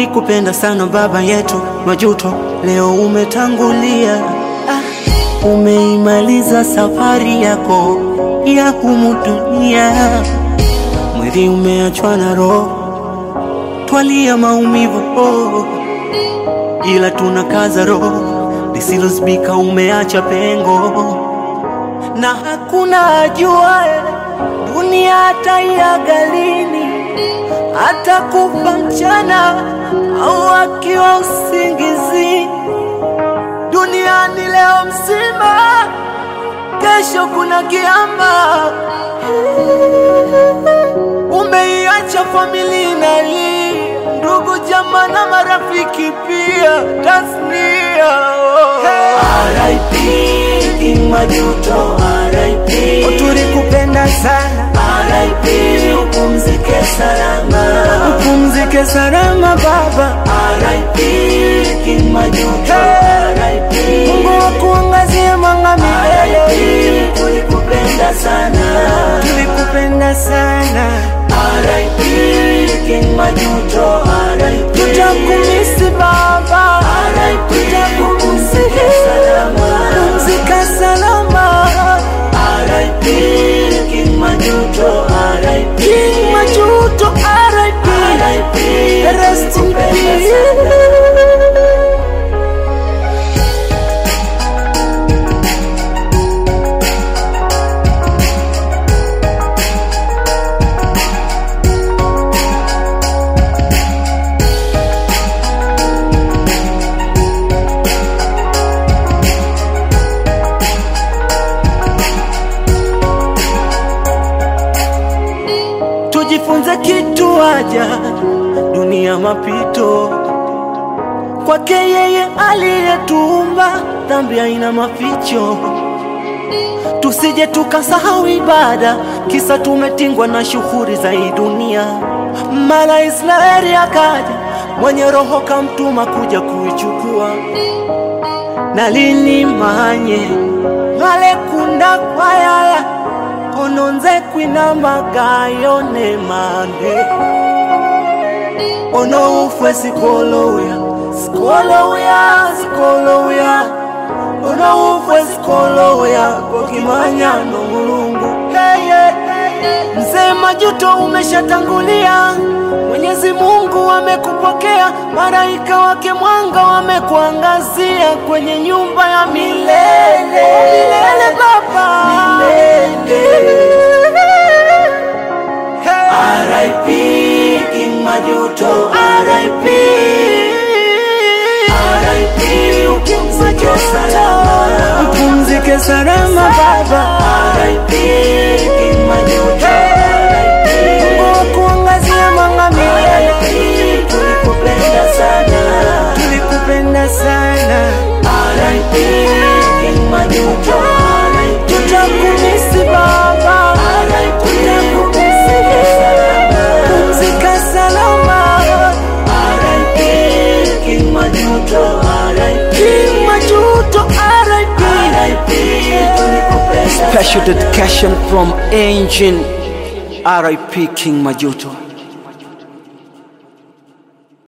tulikupenda sana baba yetu Majuto, leo umetangulia. Ah, umeimaliza safari yako ya humu dunia, mwili umeachwa na roho, twalia maumivu oh, ila tunakaza roho, lisilozibika umeacha pengo, na hakuna ajuae dunia hataiaga lini hata kufa mchana au akiwa usingizi. Duniani leo mzima, kesho kuna kiama. Umeiacha familia inalia, ndugu jamaa na marafiki pia, tasnia RIP King Majuto, RIP tulikupenda sana, RIP upumzike salama, upumzike salama baba. RIP King Majuto, RIP Mungu akuangazie mwanga milele, RIP tulikupenda sana, tulikupenda sana, RIP King Majuto, RIP tutakumisi baba, RIP tutakumisi upumzike salama, pumzika salama, RIP King Majuto, RIP King Majuto, RIP, RIP rest in tulikupenda peace. sana. tujifunze kitu aja dunia mapito kwake yeye aliyetuumba dhambi haina maficho tusije tukasahau ibada kisa tumetingwa na shughuli za hii dunia mara israeli akaja mwenye roho kamtuma kuja kuichukua na lini manye ngalekunda kwayaya kononze kwina magayone mande ono ufwe sikolowya sikolowya sikolowya ono ufwe sikolowya kokimanya no mulungu hey, hey, hey. mzee majuto umeshatangulia mwenyezi mungu amekupokea malaika wake mwanga wamekuangazia kwenye nyumba ya milele milele baba milele. Hey. RIP King Majuto, RIP RIP upumzike salama, Upumzike salama baba, RIP King Majuto, RIP Mungu akuangazia mwanga milele. RIP tulikupenda sana, Tulikupenda sana, RIP King Majuto, RIP tutakumisi baba, RIP tutakumisi salama, pumzika salama. RIP King Majuto, RIP King Majuto, RIP. RIP tulikupenda Special dedication from Engine, RIP King Majuto.